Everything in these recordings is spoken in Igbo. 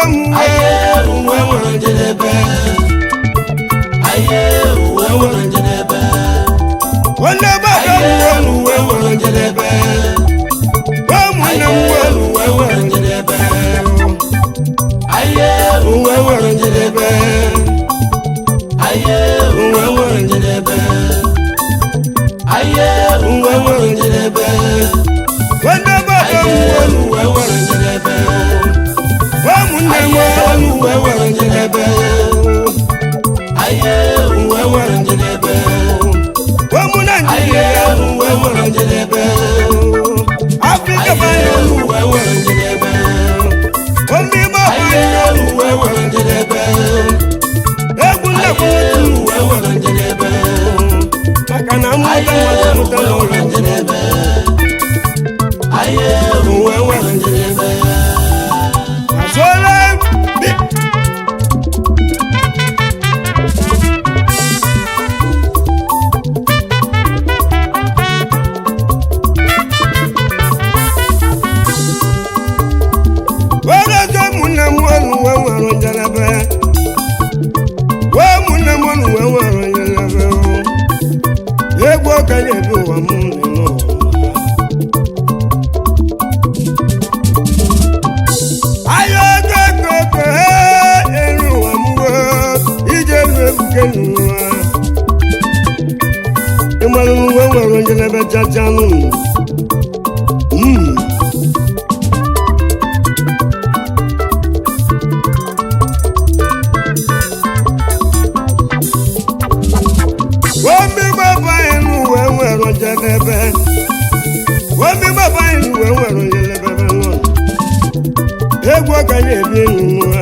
m Aye, uwe nwere njedebe. Aye, uwe nwere njedebe. onye gbada m Aye, welu uwe nwere njedebe. ụmụnne m welu uwe nwere njedebe. Aye, uwe nwere njedebe. Aye, uwe nwere njedebe. Aye, uwe nwere njedebe. onye gbada m Aye, welu uwe nwere njedebe. ụmụnne m Aye, welu uwe nwere njedebe. Aye, uwe nwere njedebe. ụmụ naijiria Aye, uwe nwere njedebe. afrịka Aye, banye uwe nwere njedebe. ome igbo Aye, uwe nwere njedebe. egwu nnekwu Aye, uwe nwere njedebe. maka na mmụta Aye, mmadụ mụta uwe n'ụlọ nwere njedebe. Aye, uwe nwere njedebe. azụọla bi werezo ụmụnne m olu wee nwere njedebe wee ụmụnne m olu wee nwere njedebe egwu okenye bi ụwa m dị n'ụwa ayọ ego ego ego he elu ụwa m wee ije elu ebuke n'ụwa ịmalụ uwe nwere njedebe chachanụ Mm. Omi gbaba inú uwe nwere njedebe omi gbaba inú uwe nwere njedebe náà egwu ọkanye ebi nnụnụ ha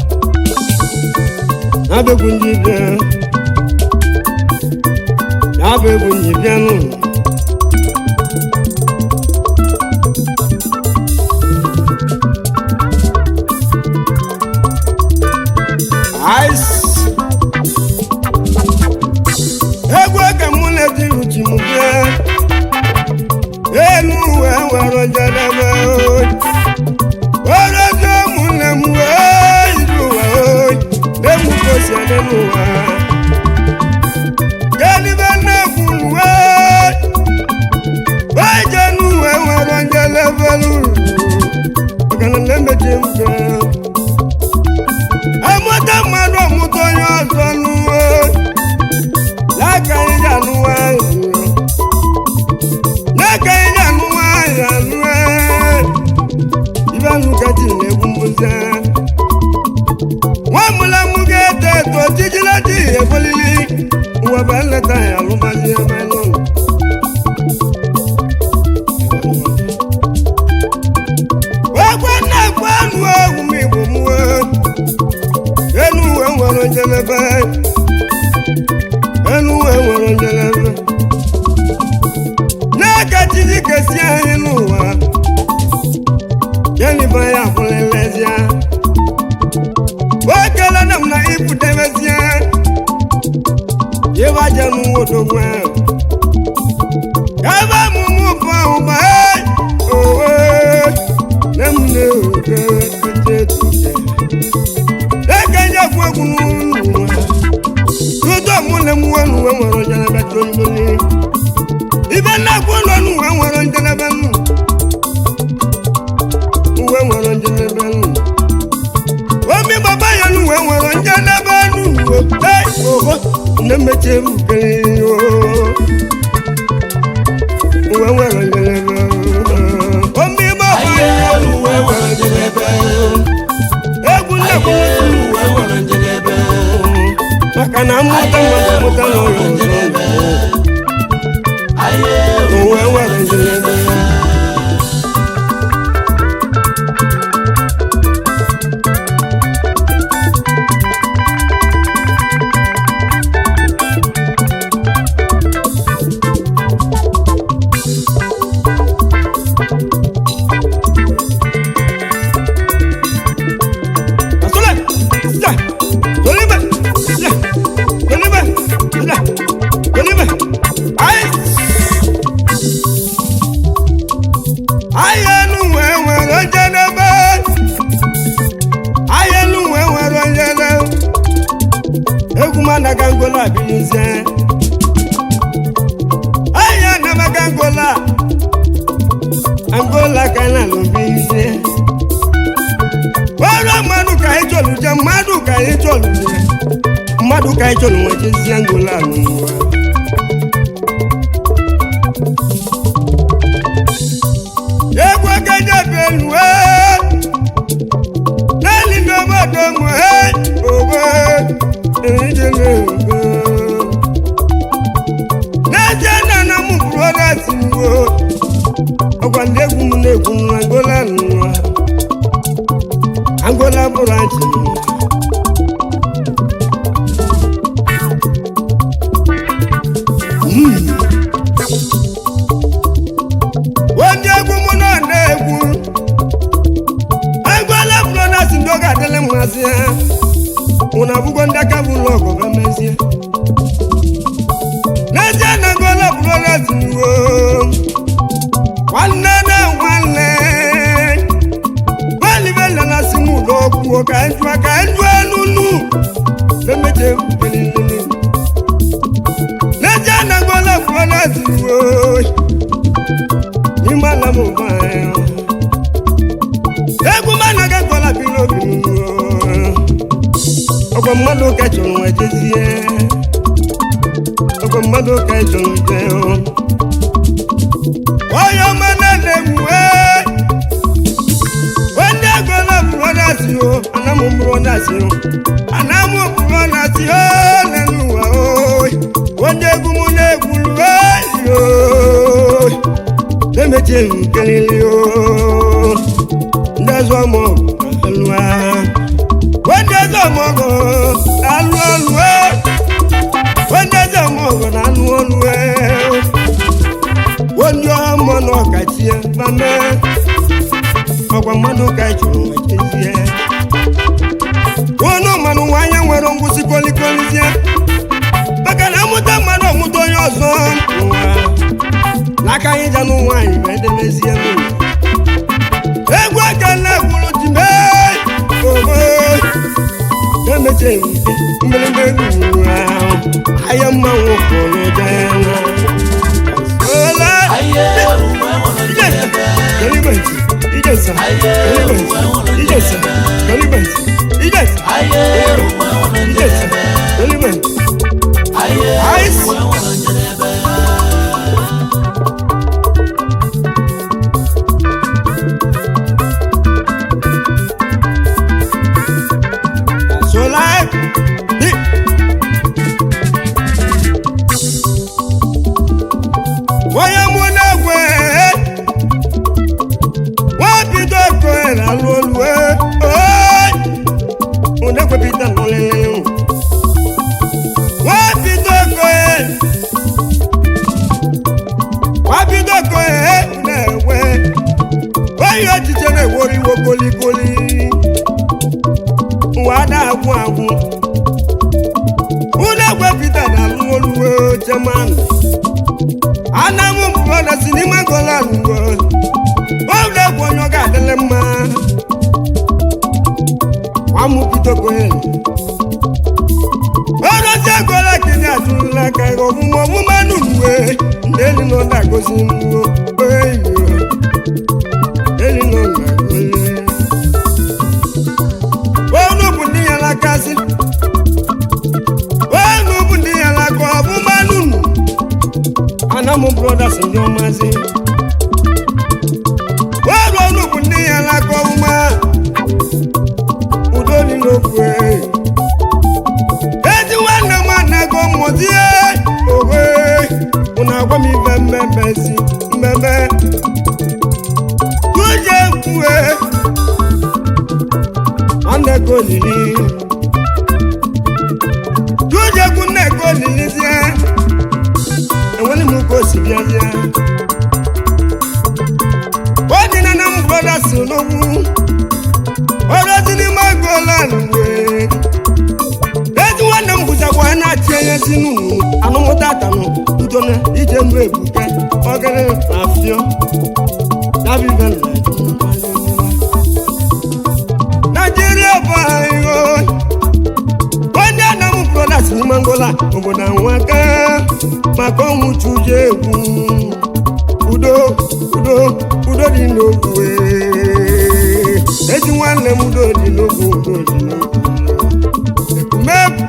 abegwu ndị bịa abegwu ndị bịa nụ ice egwu oge mụ na-eti uchi m bịa elu uwe nwere njedebe oyi Ọlọ́jọ́ múlẹ̀ mú ẹ́ ìlú wa ó lẹ́mú kò sí ẹlẹ́nu wa. Yẹ́nì bá náà kún wẹ́. Báyìí jẹ́nu ẹ̀wọ̀n ránjẹ́ lẹ́fẹ̀lú. Ọ̀gànà lẹ́mẹ̀jẹ̀ ń bẹ̀. Ẹ̀mọ́tà mmadụ ọ̀mụtọ yọ ọzọ nù wẹ́. Láka ìyá nù wá ìlú. Láka ìyá nù wá ìyànú ẹ̀ ibanu kati na-egwu mbuze nwa mụla mụ ga-eto eto ojiji dị ebolili ụwa bụ nleta ya alụmazi ebe nọ ekwe na-ekwe anụ ewu m igbo mụwe enu uwe nwere njedebe enu uwe nwere njedebe na-eke chiji kesi anyị n'ụwa yẹnifa ya fúnlẹ̀lẹ́síá. ó kẹlẹ́ náà na ibù dẹ́mẹ́síá. yé bá jẹnu odògùn ẹ̀. yàrá mú mú fún àwọn bá ẹ̀. òwe lẹ́mu ní òkè ẹ̀jẹ̀ tó jẹ. lẹ́kẹ̀ ń jẹ́ fún ẹkùn nù wá. lójú àmú lẹ́mu wẹ́nu wẹ́wọ̀rọ̀ jẹ́nẹ́bẹ́ tó ń lóní. ibẹ̀ náà kú lọ́nu wẹ́wọ̀rọ̀ jẹ́nẹ́bẹ́ nù uwe nwere njedebe nnu omi baba ya nu uwe nwere njedebe nnu ee oho nne mmechi ebukere uwe nwere njedebe omi baba Aye, ya uwe nwere njedebe. egwu nnekwu Aye, uwe nwere njedebe. maka na mmụta mmadụ mụta n'ụlọ ọzọ Aye, uwe nwere njedebe ayé nu wẹ̀wẹ̀ ló jẹ́ dẹ́bẹ́ ayé managa angola bilizie aya namaga angola angola ka na lobilizie ọrụ mmadụ ka anyị chọrọ je mmadụ ka anyị chọrọ je mmadụ ka anyị chọrọ nwejezie angola n'ụwa egwu okenye belue naanị n'obodo m he ogbe ejele ogbe n'ezie na na m bụrụ ọdazi mgbo ọgwa ndị egwu m na-egwu m angola n'ụwa angola bụrụ achị onye egwu mụ na na-egwu angola brothers ndị oge adịla mmasị ha ụna abụgo ndị aka bụ ụlọ ọgụ mezie n'ezie na angola brothers wo nwanne na nwanne gbalibela na si m ụlọ okwu ka njụa ka njụa n'unu memeje kwukelele n'ezie na angola brothers wo n'ime ala m ụba ahụ egwu mana ga gwala bi n'obi m ọgwa mmadụ ka chọrọ nwa jezie ọgwa mmadụ ka chọrọ jee onye ọma na-egwu onye agwala bụrọdasi o anamụ bụrọdasi o anamụ bụrọdasi o n'elu ụwa o onye egwu m na-egwuru oyi emechi nkelili o ndị ọzọ mọ alụa ndị ọzọ mọgọ alụ ọlụ ndị ọzọ mọgọ na alụ ọlụ onye ọmọ na ọkachie mame ọgwa mmadụ ka chụrụ nwechezie unu mmanụ nwanyị nwere ngwụsị kolikolizie maka na amụta mmadụ ọmụta onye ọzọ n'ụwa n'aka anyị janụ nwaanyị bụ edemezie m egwu aka na-egwuru ji mee oho emeche nke mgbịrịgba egwu ahụ ahịa mmanwụ pụrụ dena ola kalibenti ijesa kalibenti ijesa kalibenti ijesa ijesa kalibenti ice sola di onye mụ na-egwe nwa bido koe na alụ olu unekwepita nọlele nwa bido koe nwa bido koe na-egwe onye echiche na-eworiwo kolikoli nwa na-agwụ agwụ unu egwepụta na alụ oluwe chemanụ anamụ mbụọna si n'ime golan uwe ụlọ egwu onye ọ ga-adịlị mma nwamụbidogoe ọrụzi egola kene atụrụla aka ọmụmụ ọmụma n'uwe ndị elu nọ na-agozi nnuwo eyo elu nọ na-agozi onu bụ ndị ya lakasị onu bụ ndị ya laka ọbụma nunu anamụ brothers ndị ọmazi ọrụ ọnụ bụ ndị ya laka ọbụma udo dị n'okwu ezi nwanne m anago mmụzie owe ụna agwa m ife mmemme si mmemme tuje kwue nwanne ka olili tuje kwu nne ka olilizie enwere m ka o si bịazie odina na m brothers n'ogwu ọrọzi n'ime golan wee ezi nwanne m bụzakwa na-achị enyezi n'unu anụmụta atanụ udo na ije mbụ ebuke ọgịrị na afịọ nabibe naijiria bụ anyị onye anam brothers n'ime mangola obodo anwaka maka ọnwụ chuje egwu udo udo udo dị n'ogwu ee. ezi nwanne m udo dị n'ogwu udo dị n'ogwu ekumegwu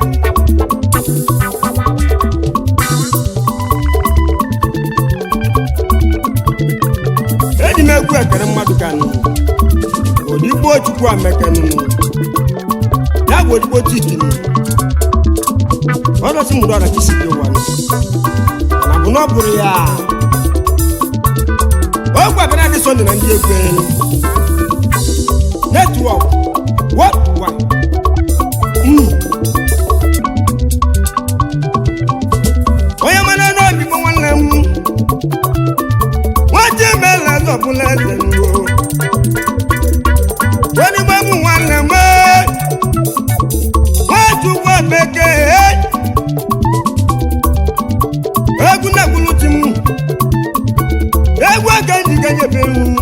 eji m egwu ekere mmadụ ka nụ odigbo chukwu amekenụ ya bụ odigbo tikinu ọdọtí mú lọ́dọ̀ kìí sì yé wa ni àbùnà bùrù yá ó gbà bẹ́ẹ̀ ní sọ́ndì náà ń yé gbé ni network what why onye mana náà bí mo wọn lẹ mú wọn jí mẹlẹ lọbùlẹ lẹnu o wọn ni mo mú wọn lẹ mọ wọn tún wọ bẹkẹ egwu na-egbulu ti m egwu aka ndị ganyebe m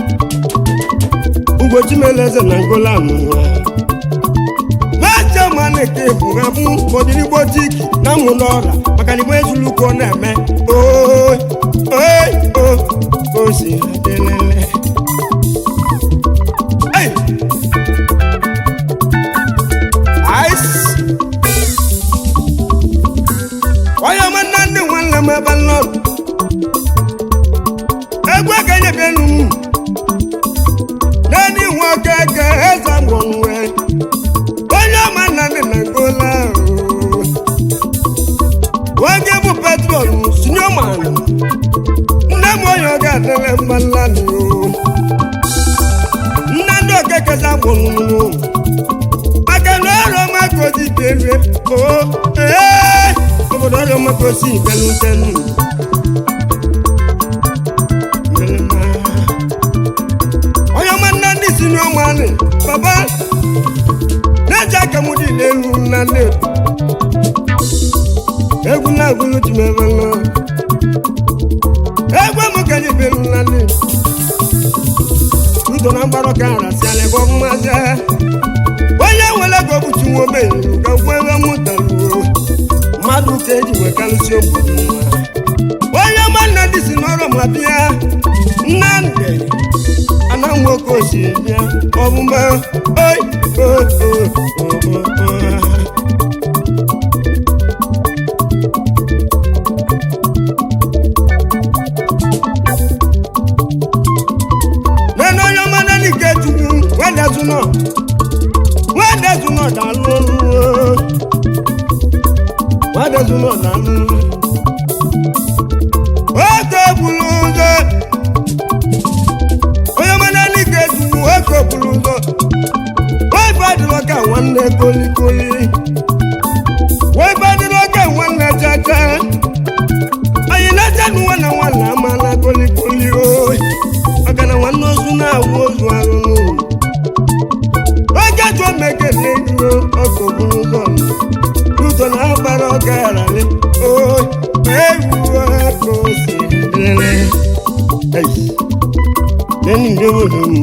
ugochi meleze na ngola amụwa macha ma na-eke bụ ha bụ ọdịnigbo tiki na mụ n'ọra maka na igbo ezulu ka ọ na-eme ooi ooi o o si adịlele Hey! Ice! onye ọma nna ndị nwanne m ebe nlọrụ egwu ekenye bịa enu m n'elu ihu ọka eke eze mgbanwe onye ọma nna ndị na ngola nwoke bụ petrol sinyoman nne m onye ọ ga-adịrị mma nlanụ nne ndị okekeza gbụrụ maka na ọrụ ọma ka o ji bierie o ee obodo ọrụ ọma ka o si belutenu onye ọma nna ndị si n'ọma anị baba na-eji aka m dị n'elu na nne egwu na-agụlụ ji m ebe nọ egwu m ka ji belu na nne udo na mgbarụ ka arasịala ebe ọmụmazi onye nwere ego bụchi nwa ogbenye ka gwa ebe mụtaruo mmadụ ka eji nwekarịsị obodo nwa onye ọma nna ndị si n'ọrụ ma bịa nnamdị ana nwoke osi bịa ọbụma oi o o o o o nene onye ọma nani nke chukwu wedezunọ wedezunọ dalụ wedezunọ dalụ oke bulu ụzọ onye ọma nani nke chukwu oke bulu ụzọ webe adịrọ ka nwanne kolikoli webe adịrọ ka nwanne chacha anyị na-acha nwa na nwanne ama na kolikoli oyi maka na nwanne ozu na-awụ ozu arụrụ oge jụọ mekele ego ọkụ bụrụ ụzọ ụzọ na agbara ọga yararị o ewu aka osi dịrị neni ndị obodo m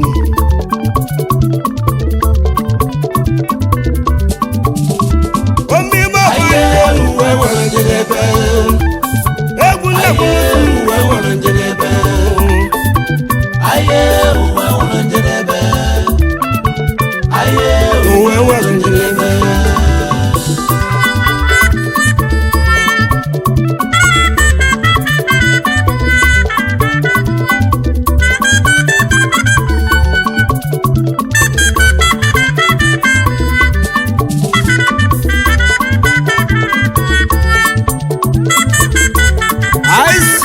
omime Aye, uwe nwere njedebe. egwu nnekwu Aye, uwe nwere njedebe. Aye, uwe nwere njedebe. Aye, uwe nwere njedebe Ice.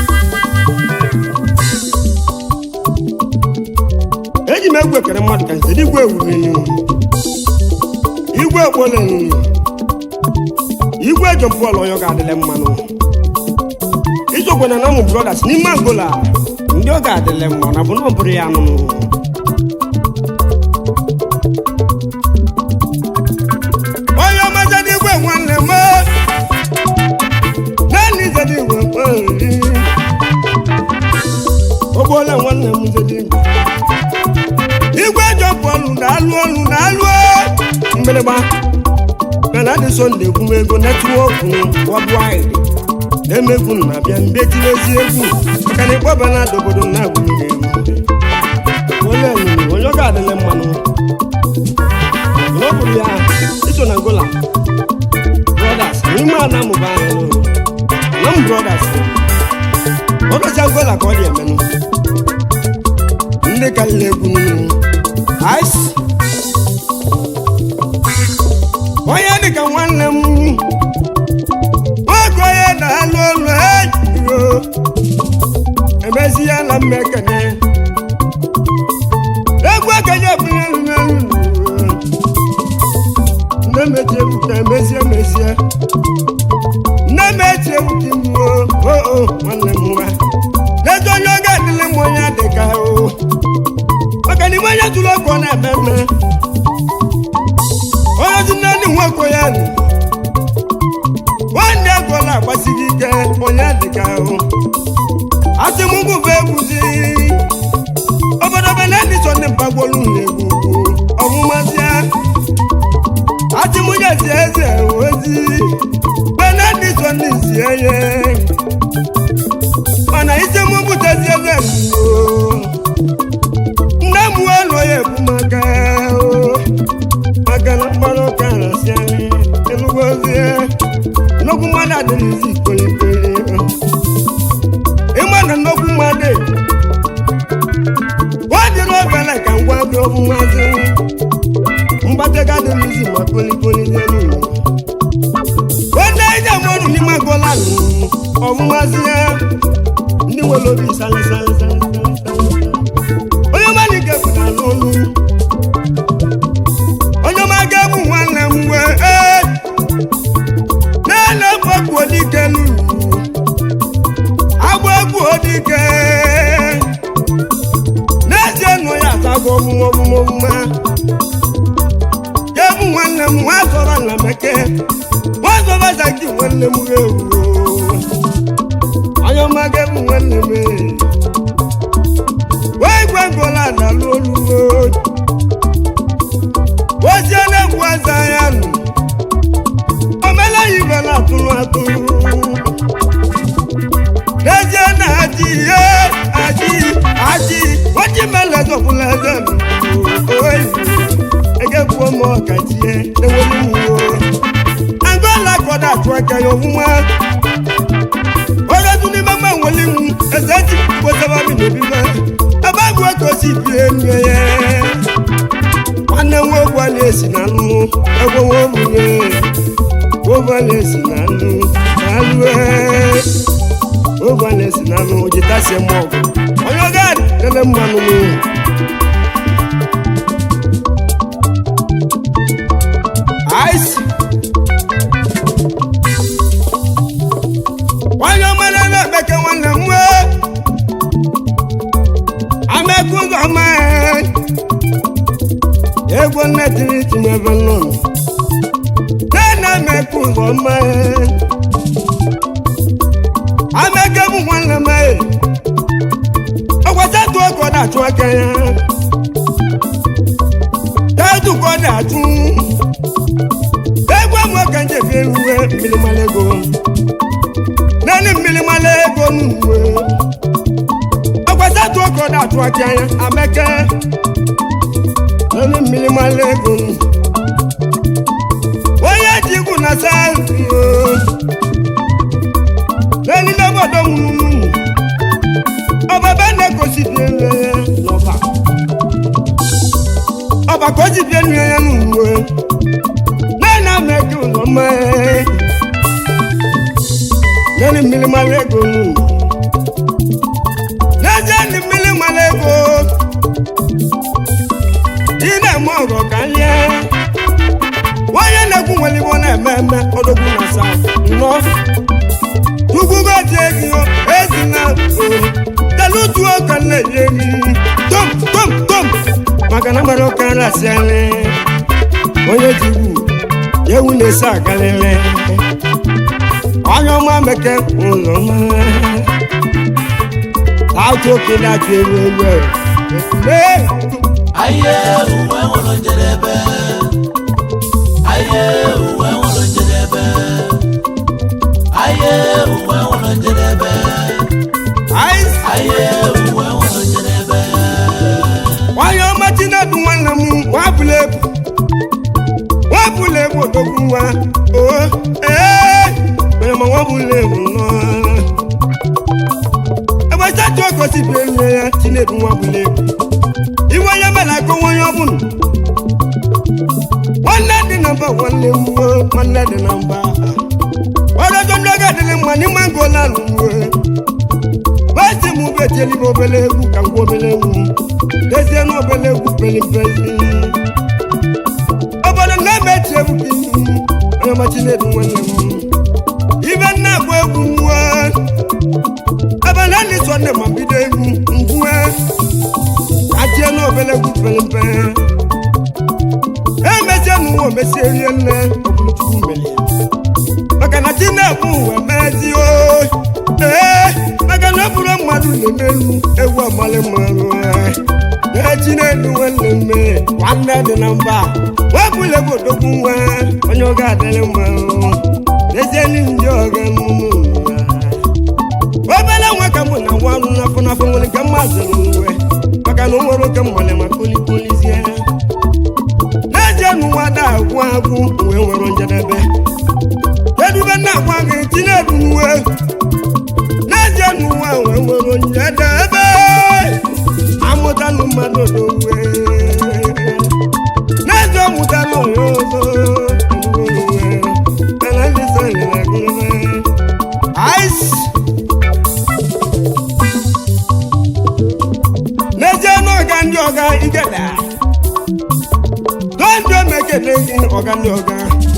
eji m egwu ekere mmadụ ka nze igwe ewurenu igwe ekpolenu igwe jọmpọl onye ọ ga-adịle mmanụ ijokwana na ụmụ brothers n'ime angola ndị ọ ga-adịle mma na bụ na ọ bụrụ ya nụnụ onye ọma zedigwe nwanne m naanị zedigwe mkpari ogbola nwanne m zedigwe igwe jọpụ ọlụ na-alụ ọlụ na-alụ mgbịrịgba mana dị sọnde egwumego netwọkụ wọbụid emegwu na-abịa mbe tiri ezi egwu maka na ịkpọba na ada obodo na-agwụghị egwu onye ọnyịnya onye ọ ga-adịle mmanụ n'ọbụrụ ya iso na gola brothers n'ime a na-amụba anya n'ụlọ na m brothers ọdọcha gola ka ọ dị emenụ ndị karịrị egwu niile ice onye dịka nwanne m nwoke onye na-alụ ọlụ ejiro emezi ya na mmekene egwu ekenye bụrụ elu n'elu nne mechi ebuka emezie emezie nne mechi ebuka imuo oo nwanne m nwa n'etu onye ọ ga-adịlị m onye dịka o maka na ime onye tụrụ ọkụ ọ na-eme mme onye dị naanị nwoke ya nụ nwanne ego na-agbasighị ike onye dịka ahụ atịmụgwụfe egwuzi obodo benedictọn ndị mgbagwolu na-egwu ọmụmazịa atịmụnyezi eze ozi benedictọn isi eye mana isi mụ butezi eze mgbo nne m elu ya ebu maka o maka na mkpọrọ ụka arasị anyị elugozie nnukwu mmadụ adịghịzi ikpelikpeli ịma na nnukwu mmadụ wadịrị obele ka ngwa gị ọbụmazi mgbatega adịghịzi ma kpolipolizie n'ụlọ wede ije mmadụ n'ime golanụ ọbụmazi ya ndị nwere obi salisalịsalịsalị onye mmadụ ga-epụta n'ọnụ onye ọma ga-egbu nwanne m wee ee na-ele mkpọkpu odike n'uru agba egwu odike n'ezie nụ ya atago ọmụmụ ọmụmụ ọmụma ga-egbu nwanne m nwa zọrọ na meke nwa zọrọ zaki nwanne m ga-ewu onye ọma ga-egbu nwanne m ee. wee gwe ngola na-alụ olu ozie na-egwu aza ya nụ omela ibe na-atụrụ atụrụ n'ezie na aji ihe aji aji oji mele zọpụla eze nụ oyi egegbuo m ọkachie ewelu mwo angola kọda atụ aka ya ọfụma onye tụ n'ime mma nweli m eze ji kwesịrị obi n'obibe ebe agụ ekosi bie nne ya nwanne m nwoke a na-esi na nnu egwe nwomunye nwoke a na-esi na nnu na alụ nwoke a na-esi na nnu jitasie m ọgụ onye ọga lele mmanụ m ice onye ọmara na-ekpeke nwanne m nwee amekụ ụzọ ọma egwu nne tiri tinyebe nọ nne amekụ ụzọ ọma ameke bụ nwanne m ọgwasatụ ọkọ na-achụ aka ya tatu ka ọ na-achụ egwu amụọ ka njebi eruwe mmiri mara ego naanị mmiri mara ego n'uwe ọgwasatụ ọkọ na-achụ aka ya ameke naanị mmiri mara ego onye ji ikwu na saụtụ naanị n'obodo mụrụ ọbaba na-egosipụ ele n'ọba ọba ka o ji bie nne ya n'uwe naanị ama eke ụlọ mma naanị mmiri mara ego nụ n'ezie ndị mmiri mara ego ị na-eme ọgọ ka nye nwanyị na-ekwu nwere igbo na-eme eme ọdọgwu na sa nnọọ tukwugoji egi ezina telutuo ka na-eyi eyi tom tom tom maka na mara ụka nrasị anyị onye ji ugwu ewu na-esi agalele onye ọma meke ụlọ ọma atụ oke na-achụ ewu ewu ekele Aye uwe nwere njedebe. Aye uwe nwere wabula egwu odogwu nwa oo ee onye ma wabula egwu nọ ebe sati ogosi bụ enyi ya chinedu wabula egwu iwe onye mere aka onwe onye ọbụla nwanne dị na mba nwanne m nwo nwanne dị na mba ọdọjọ ndị ọga dịrị mma n'ime ngo na-alụ nwe basi m betieli m obele egwu ka ngwa obele egwu dezie na obele egwu pelipeli obodo na-emechi egwu ka ihu onye ọma chinedu nwanne m ibe nna agba egwu nwa ebe na ndị so nne ma bido egwu ngwue achie na obele egwu pelimpe emezie n'ụwa omesie rie nne ọbụlụchukwu mere ya maka na chinedu ụwa mezi o ee maka na ọ bụrụ mmadụ na-emeru egwu amalị mmanụ ee chinedu nwanne mme nwanne dị na mba wepụla egwu odogwu nwa onye ọ ga-adịrị mma n'ezie ndị ọga mmụmụ obere nwa ka mụ na nwa ọrụ n'afọ n'afọ nwere ka mmadụ n'uwe maka na o nwere oke mmale ma kolipolizie n'ezie n'ụwa da agwụ agwụ wee nwere njedebe edube na agwa gị tinye edu n'uwe n'ezie n'ụwa wee nwere njedebe amụtalụ mmadụ n'uwe n'ezie ọmụtalụ onye ọzọ mana ndị so nyere agụrụme ice n'ezie n'ọga ndị ọga igeda dondo mekele gị ọga ndị ọga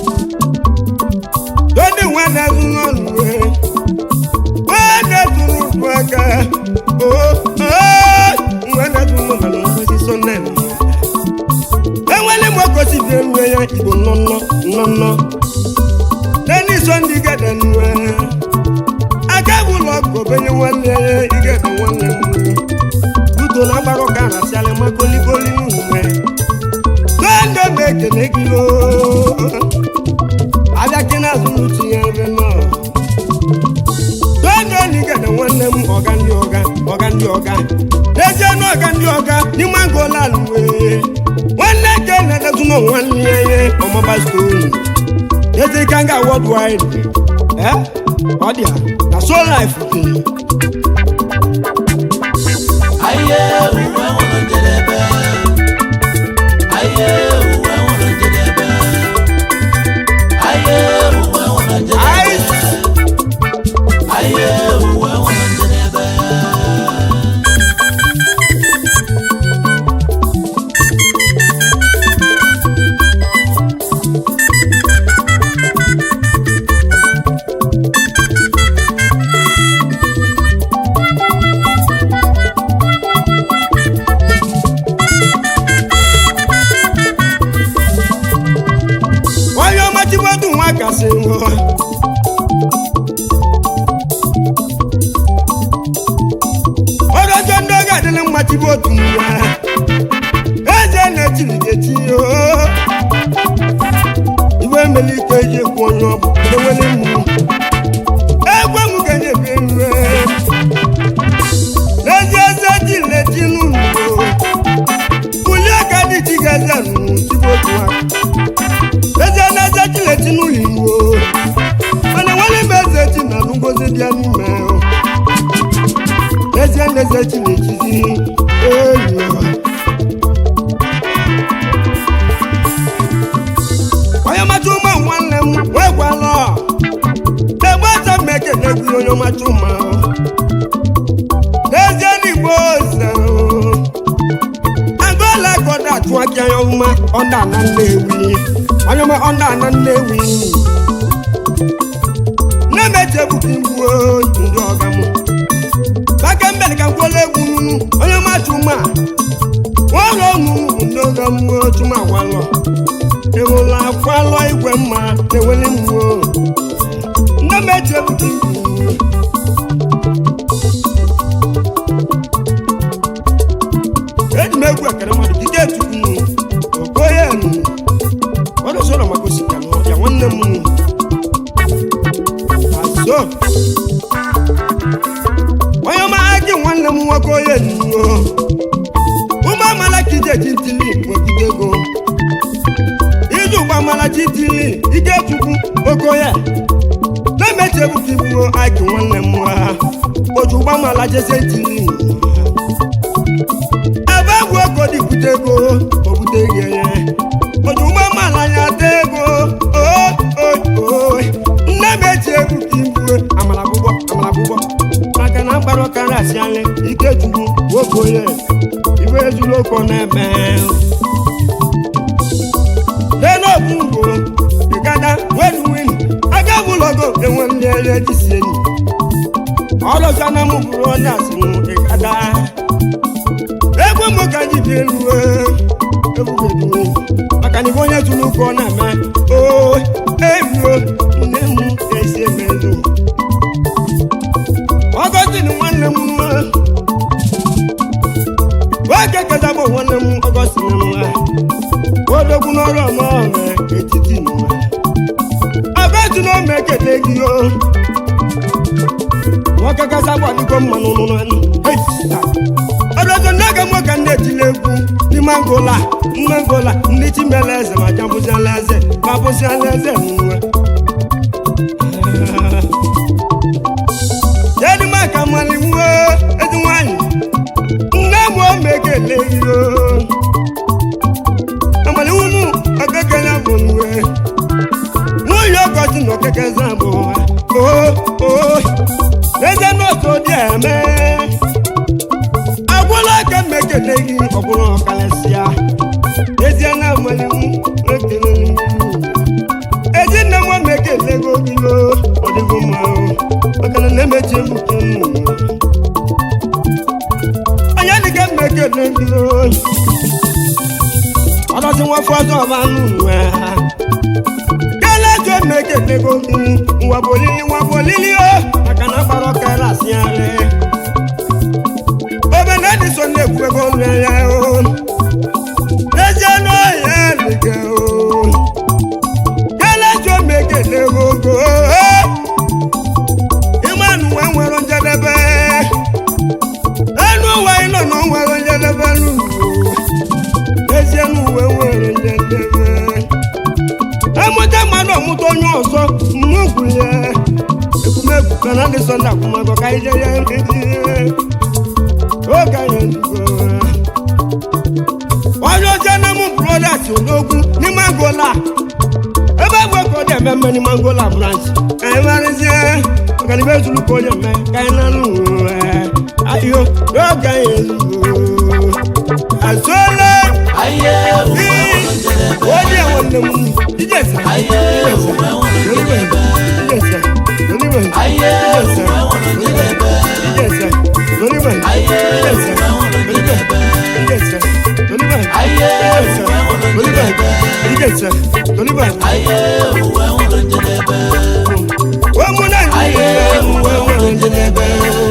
dondi nwa na-azụ n'ọnụ wee nwa na-ezuru ụkwụ aka oo nwa na-azụ n'ọnụ na ngozi sọnne enwere m ogosi bi enwe ya igbo nnọnnọ nnọnnọ n'eni so ndị gede nwe aka bụ ụlọ ọgụ obenye nwanne ya igede nwanne m udo na agbara ụka na asịalị ma kolikoli n'uwe dondo m ekele gị oo abịa gị n'azụ n'uche ya ebe nọ dondo na igede nwanne m ọga ndị ọga ọga ndị ọga n'ezie na ọga ndị ọga n'ime agụọla alụwe nwanne ke na-edezu na nwanne ya ihe ọmaba stonu ezi ka nga worldwide eh ọ dị a na so life dị Aye, uwe nwere njedebe. Aye, uwe nwere njedebe. Aye, uwe nwere njedebe. Aye, uwe nwere njedebe. onye ọmachibọdụ nwa kasị nwụọ ọdọjọ ndị oge adịla mmachibotu nwa eze na-etiri ga-eti oo igwe mmeli ike ji ekwu onye ọbụ enwere mmu egwe m ga-enye ebe nre n'ezi eze ji leti n'ụlọ bulie ka dị chi ga-eze nụ chibotu ha eze na-eze chileti n'ụlọ iwo mana nwere mbe eze chi na ngozi bịa n'ime eze na-eze chilechizi enyi onye ọmacha ụma nwanne m nwekwala egbe eze m ekele gị onye ọmacha ụma n'ezie n'igbo ose agụọla gọda achụ aka ya ọma ọda na nnewi onye ọma ọda na nnewi na-emechi ebuka igbuo ndị ọga m baka mbele ka mkwụla egwu nunu onye ọma chuma nwaụlọ ọnụ ndị ọga m chuma gwalọ ewela akwalọ igwe mma na-eweli mmụọ ndị mechi ebuka igbu eji m egwu ekere mmadụ dịka etukwu okoye nu ọdụsọrọ maka osika na ọbịa nwanne m azo onye ọma gị nwanne m nwoke onye nuo ụmụ amala ka ije ji ntili nwegide ego iji ụgba amalachi tili ikechukwu okoye na-emechi ebuka ibuo aki nwanne m nwa oju gbamala jese tili ebe egwu ego dịbute ego obute ego ya oju gbamala ya ta ego oo nne m eji ebuka ibue amala bụgbọ amala bụgbọ maka na mkpara ọkara asị anya ikechukwu okoye iwe ezuru oko na-eme lenobugo igada wedwin agabụlogo enwe ndị ere jisi enyi ọlọzana m bụrụ onye asịnụ igada egwu m ka ji bi elu ebubedu maka na ibe onye tụrụ ụka ọ na-eme o eruo nne m esi emezu ọgọstin nwanne m nwoke keza bụ nwanne m ọgọstin nwa odogwu n'ọrụ ọma ọrụ etiti nwa abẹ́tù ló mẹ́kẹ̀lẹ́ gí o wọ́n kẹ́kẹ́ sábà nígbà mmanụ nụnụ ẹnu ọdọdọ n'oge mụ ka ndị etile egwu ní mangola mangola ndị chimele eze ma jambụzi ala eze ma bụzi ala eze nwe yedi maka mali nwe ezi nwanyị nne m o mekele gị o amali wunu ọkekele bụ nwe nwunye ọgọzi na okeke zabụ oo eze n'otu dị eme agwụla aka mmekele gị ọbụrụ ọkalịsịa ezie na amali m ekele ezi nne m mekele gị ogilo ọdịgo mma maka na na-emechi ebuke onye dịka mmekele gị ọdọzi nwafọ ọzọ ọba nnụnụ ha kẹlẹjọ mẹkẹlẹ gogi nwa bolili nwa bolili o maka na agbara ọkara asị arị obe na edison na-ekwu ego nri ya o n'ezie n'ọhịa like o kẹlẹjọ mẹkẹlẹ gogo ịmanụ nwe nwere njedebe enu ụwa ịnọ na o nwere njedebe n'ụwa n'ezie n'uwe nwere njedebe emụta mmadụ ọmụta onye ọzọ mmegwu ya ekwumegwu ka na ndị sọnde akwụmagọ ka ije ya nkeji oge anyị ndugo onye oche na mụ brodas odogwu n'ime angola ebe egbe ka ọ dị eme mme n'ime angola branch ka anyị marịzie maka na ibe zuru ka onye eme ka anyị na nụ ayo oge anyị ndugo azụọla Aye, uwe nwere njedebe. onye nwanne m ijesa Aye, uwe nwere njedebe. Aye, uwe nwere njedebe. Aye, uwe nwere njedebe. Aye, uwe nwere njedebe. Aye, uwe nwere njedebe. Aye, uwe nwere njedebe.